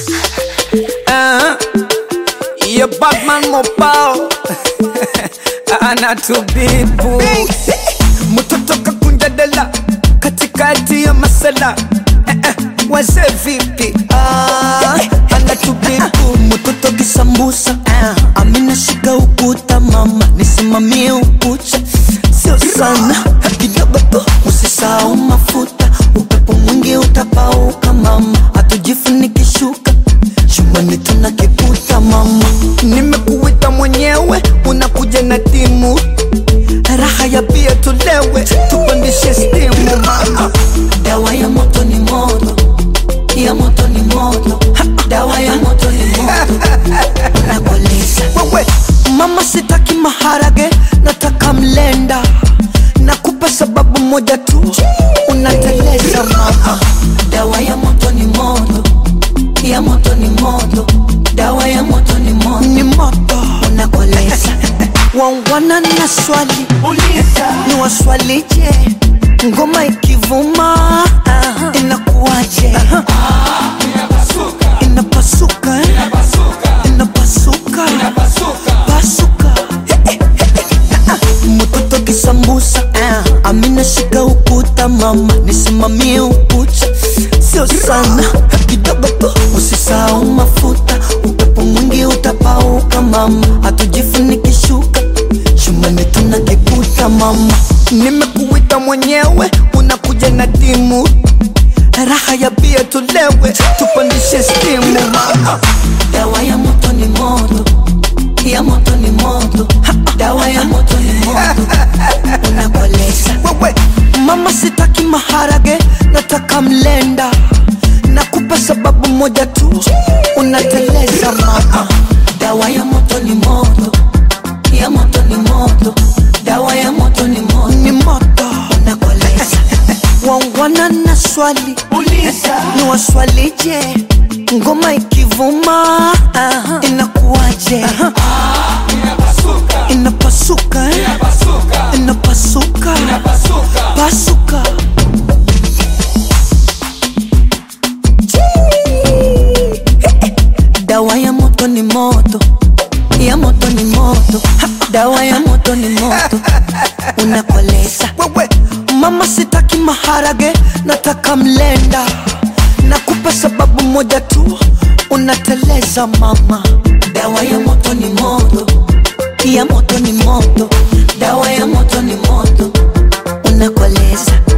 Uh, yeah, Batman mopao anatubibu mtoto kakunja dela katikati ya masala eh, eh, wazee vipi Ah, anatubibu mtoto kisambusa amina shika ukuta mama nisimamie ukucha sio sana kidogo tu usisahau mafuta upepo mwingi utapauka mama hatujifunikishuka chumbani tuna kiputa mama nimekuita mwenyewe unakuja na timu raha ya bia tulewe tupandishe stimu mama dawa ya moto ni moto ya moto ni moto dawa ya moto ni moto nakoleza wewe mama sitaki maharage nataka mlenda nakupa sababu moja tu unateleza mama dawa ya moto ni moto ya moto ni moto dawa ya moto ni moto ni moto unakoleza wangwana na swali ni waswalije ngoma ikivuma inakuwaje inapasuka eh? inapasuka pasuka mtoto kisambusa amina shika ukuta mama nisimamie ukucha sio sana kidogo tu usisahau mafuta upepo mwingi utapauka mama hatujifunikishuka shumani tuna kiputa mama nimekuita mwenyewe unakuja na timu raha ya bia tulewe tupandishe stimu mama dawa ya moto ni moto ya moto ni moto dawa ya moto ni moto unakoleza wewe mama sitaki maharage nataka mlenda nakupa sababu moja tu unateleza mama dawa ya moto ni moto ya moto ni moto dawa ya moto ni moto ni moto unakoleza wangwana na swali ni waswalije ngoma ikivuma inakuwaje inapasuka eh? inapasuka pasuka dawa ya moto ni moto ya moto ni moto dawa ya moto ni moto unakoleza wewe mama sitaki maharage nataka mlenda nakupa sababu moja tu unateleza mama dawa ya moto ni moto ya moto ni moto dawa ya moto ni moto unakoleza